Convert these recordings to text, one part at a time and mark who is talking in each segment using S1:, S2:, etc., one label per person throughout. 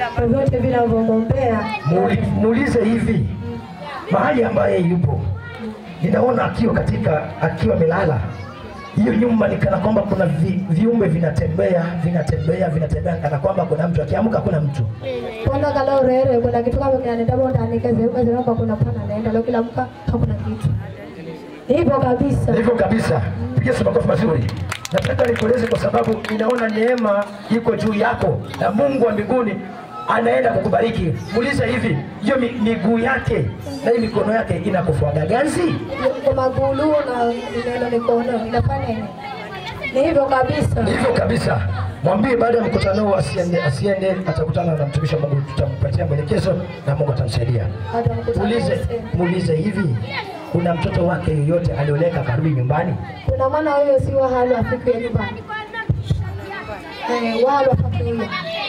S1: vyovyote vinavyomwombea
S2: Muuli- muulize hivi mahali ambaye yupo ninaona akiwa katika akiwa amelala hiyo nyumba ni kana kwamba kuna vi, viumbe vinatembea vinatembea vinatembea kana kwamba kuna mtu akiamka kuna mtu
S1: kuona kala urere kuna kitu kama kinaenda bonda nikazeuka zinaomba kuna pana naenda leo kila mka hakuna kitu hivyo kabisa
S2: hivyo kabisa piga Yesu makofi mazuri nataka nikueleze kwa sababu ninaona neema iko juu yako na mungu wa mbinguni anaenda kukubariki muulize hivi hiyo mi- miguu yake na hii mikono yake inakufuaga ganzi
S1: kwa magulu na neno mikono inafanya nini ni hivyo kabisa
S2: Ni hivyo kabisa. Mwambie baada ya mkutano huu asiende, asiende, atakutana na mtumishi wa Mungu, tutampatia mwelekezo na Mungu atamsaidia.
S1: hata mkutano
S2: Muulize,
S1: wote.
S2: muulize hivi, kuna mtoto wake yoyote alioleka karudi nyumbani?
S1: kuna mwana huyo si wahali afike nyumbani eh, wahali afike huyo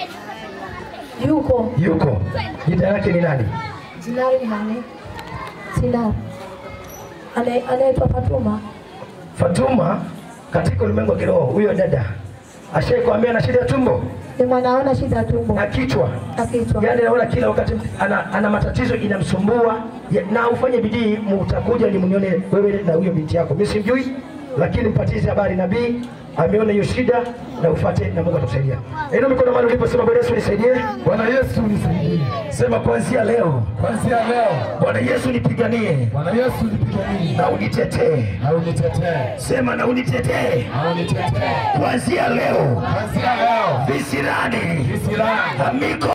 S1: yuko
S2: Yuko. Jina yake ni nani?
S1: Zinari ni nani? Sinari. Ane- Anaitwa Fatuma.
S2: Fatuma. Katika ulimwengu wa kiroho, huyo dada ashaikuambia na shida ya tumbo
S1: Ni mwanaona shida tumbo
S2: na kichwa,
S1: na kichwa.
S2: yaani naona kila wakati ana, ana matatizo inamsumbua ya, na ufanye bidii, mutakuja ni mnione wewe na huyo binti yako. Mimi simjui, lakini mpatize habari nabii ameona hiyo shida na ufuate na Mungu atakusaidia. Ino mikono mahali ulipo, sema Bwana Yesu nisaidie.
S3: Bwana Yesu nisaidie.
S2: Sema kuanzia leo,
S3: Kuanzia leo,
S2: Bwana Yesu nipiganie
S3: Bwana Yesu nipiganie
S2: na unitetee.
S3: na unitetee,
S2: Sema na unitetee
S3: na unitetee.
S2: kuanzia leo,
S3: Kuanzia leo,
S2: visirani
S3: visirani
S2: na miko